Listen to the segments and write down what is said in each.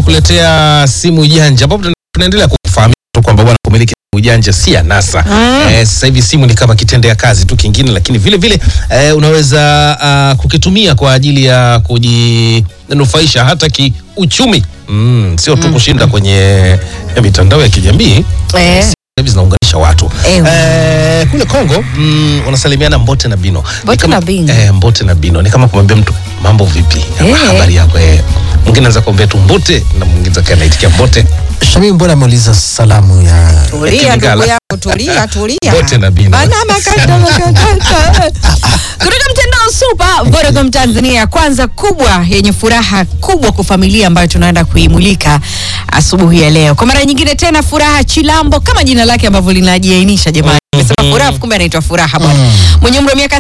kukuletea simu janja ambapo tunaendelea kufahamisha tu kwamba bwana kumiliki simu janja si anasa. Eh, sasa hivi simu ni kama kitendea kazi tu kingine, lakini vile vile eh, unaweza ah, kukitumia kwa ajili ya kujinufaisha hata kiuchumi. Mm, sio tu kushinda kwenye mitandao ya kijamii Eh. Simu hivi zinaunganisha watu Eh. eh, kule Kongo mm, wanasalimiana Mbote na Bino Ni Mbote kama- na Bino. eh, Mbote na Bino ni kama kumwambia mtu mambo vipi, Eh. habari yako eh. Mwingine anaweza kuambia tu Mbote na mwingine anaitikia Mbote Shami, mbona ameuliza salamu ya Tulia Kimigala. ndugu yangu, tulia tulia. Bote na Bino. Bana makata makata. Kutoka mtandao Super Vodacom Tanzania, kwanza kubwa yenye furaha kubwa kwa familia ambayo tunaenda kuimulika asubuhi ya leo. Kwa mara nyingine tena furaha Chilambo kama jina lake ambavyo linajiainisha jamani. Nimesema furaha kumbe anaitwa furaha bwana. Mwenye umri wa miaka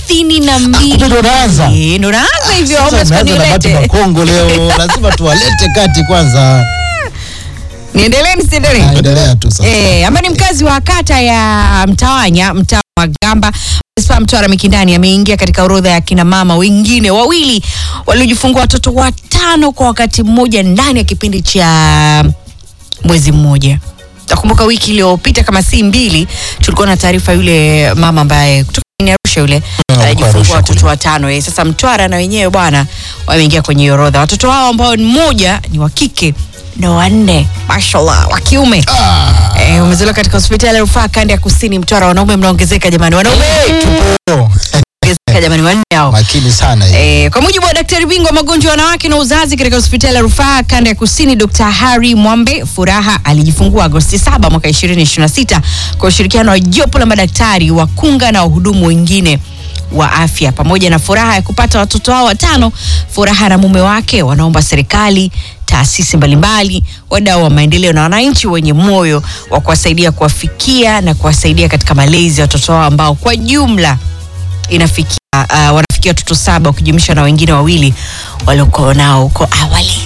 32. kumbe ndo unaanza. Eh, Ndo naanza hivyo Sasa Homeless umeanza na watu Koniulete. Makongo leo, lazima tuwalete kati kwanza. Niendelee nisiendelee? Endelea tu sasa. Eh, ambaye ni mkazi wa kata ya Mtawanya, mtaa wa Gamba, manispaa Mtwara Mikindani, ameingia katika orodha ya kina mama wengine wawili waliojifungua watoto watano kwa wakati mmoja ndani ya kipindi cha mwezi mmoja. Nakumbuka wiki iliyopita kama si mbili, tulikuwa na taarifa yule mama ambaye kutoka ni Arusha yule Arusha alijifungua kule. watoto watano. Eh, sasa Mtwara na wenyewe bwana wameingia kwenye hiyo orodha. Watoto hao ambao ni mmoja ni wa kike na wanne mashallah wa kiume eh, umezaliwa katika hospitali ya rufaa kanda ya kusini Mtwara. Wanaume mnaongezeka jamani, wanaume Oh, mnaongezeka jamani, wanne hao makini sana hii. Eh, kwa mujibu wa daktari bingwa magonjwa ya wanawake na uzazi katika hospitali ya rufaa kanda ya kusini Dr. Harry Mwambe Furaha alijifungua Agosti 7 mwaka 2026 kwa ushirikiano wa jopo la madaktari wakunga na wahudumu wengine wa afya. Pamoja na furaha ya kupata watoto hao watano, Furaha na mume wake wanaomba serikali, taasisi mbalimbali, wadau wa maendeleo na wananchi wenye moyo wa kuwasaidia kuwafikia na kuwasaidia katika malezi ya watoto hao ambao kwa jumla inafikia uh, wanafikia watoto saba ukijumlisha na wengine wawili waliokuwa nao huko awali.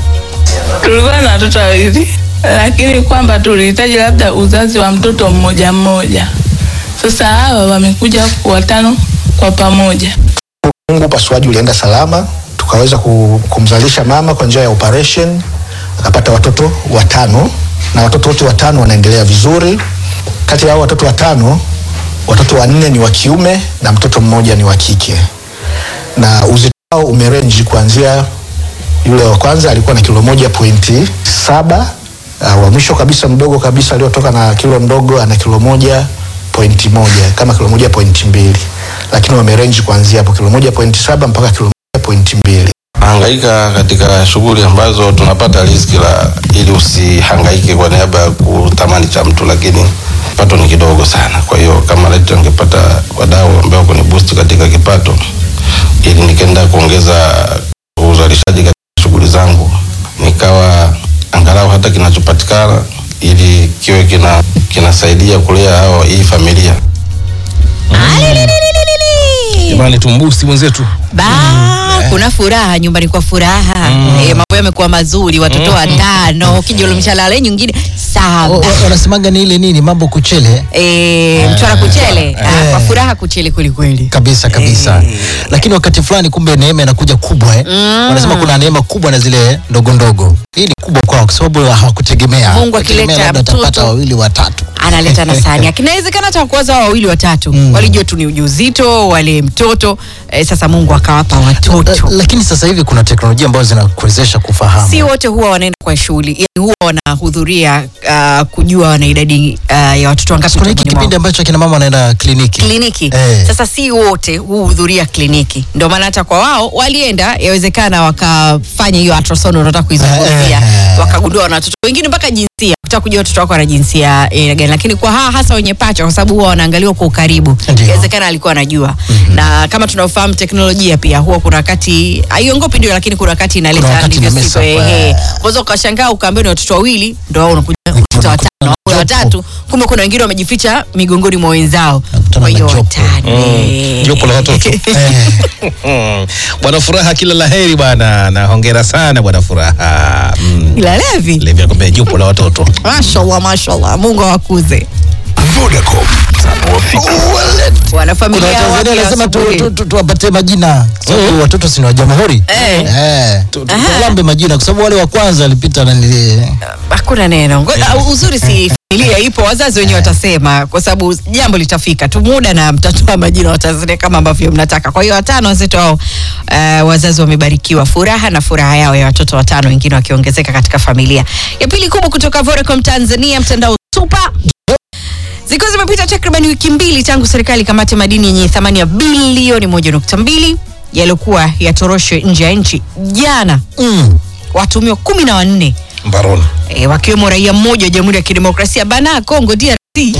tulikuwa na watoto wawili, lakini kwamba tulihitaji labda uzazi wa mtoto mmoja mmoja. Sasa hawa wamekuja watano kwa pamoja. Mungu upasuaji ulienda salama, tukaweza ku- kumzalisha mama kwa njia ya operation, akapata watoto watano na watoto wote watano wanaendelea vizuri. Kati ya hao watoto watano, watoto wanne ni wa kiume na mtoto mmoja ni wa kike, na uzito wao umerenji kuanzia yule wa kwanza alikuwa na kilo moja pointi saba uh, wa mwisho kabisa mdogo kabisa aliotoka na kilo ndogo ana kilo moja pointi moja kama kilo moja pointi mbili lakini wamerenji kuanzia hapo kilo moja pointi saba mpaka kilo moja pointi mbili hangaika katika shughuli ambazo tunapata riziki la ili usihangaike kwa niaba ya kutamani cha mtu, lakini kipato ni kidogo sana. Kwa hiyo kama leti angepata wadau ambao kuni boost katika kipato, ili nikaenda kuongeza uzalishaji katika shughuli zangu, nikawa angalau hata kinachopatikana ili kiwe kina kinasaidia kulea hao hii familia. Alililililili. jamani, tumbusi mwenzetu Ba, kuna furaha nyumbani kwa furaha eh, mambo yamekuwa mazuri, watoto watano kijulumisha lale nyingine O- saba o- Wanasemaga ni ile nini mambo kuchele eh, Mtwara kuchele ah, kwa furaha kuchele kwelikweli. kabisa kabisa, lakini wakati fulani kumbe neema inakuja kubwa eh. Wanasema kuna neema kubwa na zile ndogo ndogo. Hii ni kubwa kwao kwa sababu hawakutegemea. Mungu Wategemea akileta labda atapata mtoto. wawili watatu. analeta na sahani yake. Inawezekana hata kuwaza hao wawili watatu Mm. walijua tu ni ujauzito wale mtoto eh, sasa Mungu akawapa La- watoto. Lakini sasa hivi kuna teknolojia ambazo zinakuwezesha kufahamu. Si wote huwa wanaenda kwa shughuli, yani huwa wanahudhuria uh, kujua wana idadi uh, ya watoto wangapi Kuna hiki tumboni kipindi mwao. ambacho kina mama wanaenda kliniki. kliniki Eh. sasa si wote huhudhuria kliniki ndio maana hata kwa wao walienda yawezekana wakafanya hiyo ultrasound unataka kuizungumzia Eh, eh. wakagundua wana watoto wengine mpaka jinsia kutaka kujua watoto wako wana jinsia aina gani lakini kwa hawa hasa wenye pacha kwa sababu huwa wanaangaliwa kwa ukaribu Ndio. inawezekana alikuwa anajua na kama tunavyofahamu teknolojia pia huwa kuna wakati haiongopi ndio lakini kuna wakati Kuna inaleta wakati ndivyo ina mess sivyo up, ehe eh. unaweza ukashangaa ukaambiwa ni watoto wawili ndio wao unakuja kukuta watano au watatu kumbe kuna wengine wamejificha migongoni mwa wenzao Nakutana kwa na hiyo jopo. watano Mm, jopo la watoto. Eh, bwana Furaha, kila laheri bwana, na hongera sana bwana Furaha. Mm. ila levi Levi anakwambia jopo la watoto mashallah mashallah mungu awakuze Vodacom, kuna wanafamilia Watanzania wapya wanasema tu- asubuhi. tu- tu- tuwapatie majina sababu watoto si ni wa jamhuri Eh. Eh, tu- tu- Aha. tuwalambe majina kwa sababu wale wa kwanza walipita na nili hakuna neno Ngo- uh, uzuri si familia ipo wazazi wenyewe watasema kwa sababu jambo litafika tu muda na mtatoa majina wa Tanzania kama ambavyo mnataka kwa hiyo watano wenzetu hao uh, wazazi wamebarikiwa furaha na furaha yao ya watoto watano wengine wakiongezeka katika familia ya pili kubwa kutoka Vodacom Tanzania mtandao super zikiwa zimepita takriban wiki mbili tangu serikali kamate madini yenye thamani ya bilioni moja nukta mbili yaliyokuwa yatoroshwe nje ya nchi jana mm. watumiwa kumi na wanne mbaroni e, wakiwemo raia mmoja wa Jamhuri ya Kidemokrasia Bana Congo DRC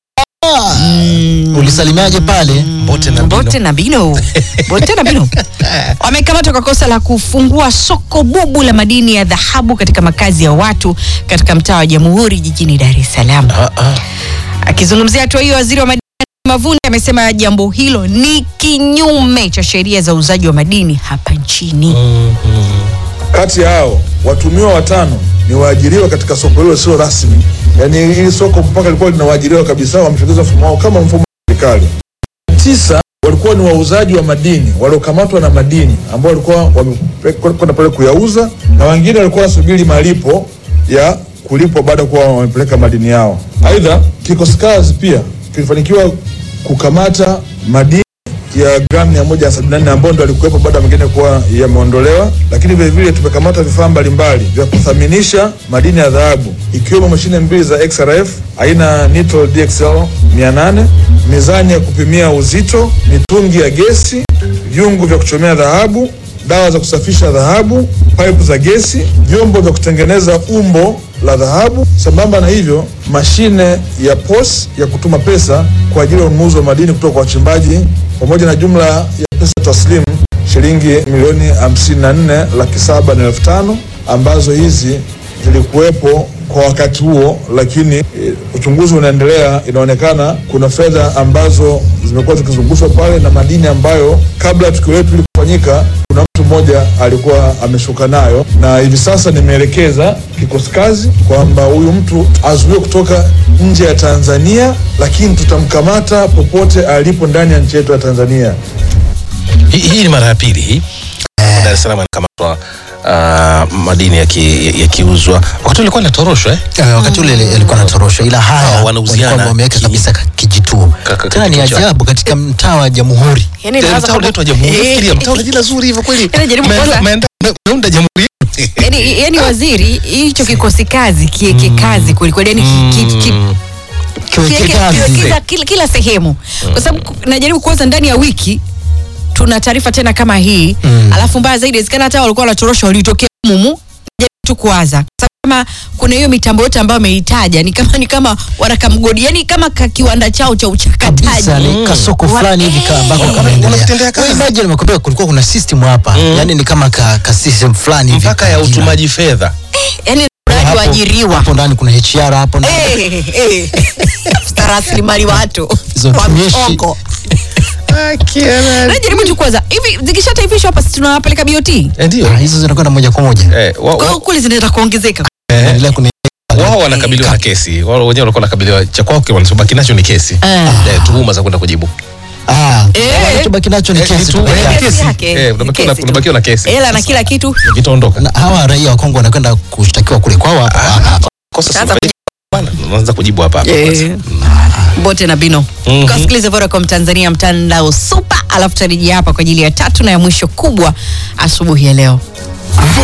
ulisalimiaje pale mbote na mbino. Bote na Bino Bote na Bino wamekamatwa kwa kosa la kufungua soko bubu la madini ya dhahabu katika makazi ya watu katika mtaa wa Jamhuri jijini Dar es Salaam. Ah, ah. Akizungumzia hatua hiyo, waziri wa madini Mavunde amesema jambo hilo ni kinyume cha sheria za uuzaji wa madini hapa nchini. Kati ya hao watumiwa watano ni waajiriwa katika soko hilo sio rasmi, yaani hili soko mpaka lilikuwa lina waajiriwa kabisa, wameshogeza mfumo wao kama mfumo wa serikali. Tisa walikuwa ni wauzaji wa madini waliokamatwa na madini ambao walikuwa wamekwenda pale kuyauza, na wengine walikuwa wanasubiri malipo ya kulipwa baada ya kuwa wamepeleka madini yao. Aidha, kikosi kazi pia kilifanikiwa kukamata madini ya gramu mia moja sabini na nne ambayo ndo alikuwepo baada ya mengine kuwa yameondolewa, lakini vile vile tumekamata vifaa mbalimbali vya kuthaminisha madini ya dhahabu ikiwemo mashine mbili za XRF aina Nitro DXL 800, mizani ya kupimia uzito, mitungi ya gesi, vyungu vya kuchomea dhahabu, dawa za kusafisha dhahabu, pipe za gesi, vyombo vya kutengeneza umbo la dhahabu. Sambamba na hivyo, mashine ya POS ya kutuma pesa kwa ajili ya ununuzi wa madini kutoka kwa wachimbaji pamoja na jumla ya pesa taslimu shilingi milioni 54 laki saba na elfu tano ambazo hizi zilikuwepo kwa wakati huo, lakini e, uchunguzi unaendelea. Inaonekana kuna fedha ambazo zimekuwa zikizungushwa pale na madini ambayo kabla ya tukio letu lilifanyika kuna mtu mmoja alikuwa ameshuka nayo, na hivi sasa nimeelekeza kikosi kazi kwamba huyu mtu azuiwe kutoka nje ya Tanzania, lakini tutamkamata popote alipo ndani ya nchi yetu ya Tanzania. Hii, hii ni mara ya pili hii Dar es Salaam anakamatwa uh, madini yakiuzwa yaki yakiuzwa. wakati ulikuwa natoroshwa eh? Eh, wakati ule ile- ilikuwa natorosha ila haya Hawa wanauziana walikuwa wameweka ki- kabisa ka- kijituo Ka- ka- tena ni kituo cha- ajabu katika mtaa wa jamhuri Yani Tena nawaza mtaa kwamba- unaitwa Jamhuri. Eh, Fikiria, mtaa una jina zuri hivyo kweli. Yaani jaribu Umeenda- kwanza- umeenda- umeunda jamhuri yetu. yani, yani waziri hicho kikosi kazi kieke kazi kwelikweli yani ki- ki- ki- kiweke kiweke- kazi kiwekeza kila, kila sehemu kwa sababu ku- najaribu kuwaza ndani ya wiki tuna taarifa tena kama hii Mm. alafu mbaya zaidi inawezekana hata walikuwa wanatorosha walitokea mumu Jaribu tu kuwaza Kwa sababu kama kuna hiyo mitambo yote ambayo ameitaja ni kama ni kama wanakamgodi yani kama ka kiwanda chao cha uchakataji kabisa ni kasoko Wa- fulani hivi ka- ambako Eh. kanaendelea Wanakutendea kazi. Wewe imagine nimekwambia kulikuwa kuna system hapa yani ni kama ka, ka system fulani hivi mpaka ya kagina. utumaji fedha yani mradi Hapo- waajiriwa hapo ndani kuna HR hapo ndani Eh, eh. Afisa rasilimali watu Hizo wa tumishi. mchongo. najaribu tu kwanza hivi zikishataifishwa hapa si tunawapeleka BOT Eh, ndio Ah, hizo zinakwenda moja kwa moja Eh, wa- Kwa wa- hiyo kule zinaenda kuongezeka Endelea kuni wao wanakabiliwa na kesi wao wenyewe walikuwa wanakabiliwa cha kwao wanachobaki nacho ni kesi Ah. eh, tuhuma za kwenda kujibu ah Eh. wanachobaki nacho ni Eh, kesi ni tu tu- peke eh, yake. Kesi kesi. yake, Eh, ni unabakiwa na- kesi tu. unabakiwa na kesi hela na kila kitu vitaondoka Na hawa raia wa Kongo wanakwenda kushtakiwa kule kwao hapa hapa. kosa Sasa si bwana unaanza kujibu hapa hapa Eh. kwanza. bote na bino Mhm. kasikiliza Vodacom Tanzania mtandao super alafu tutarejea hapa kwa ajili ya tatu na ya mwisho kubwa asubuhi ya leo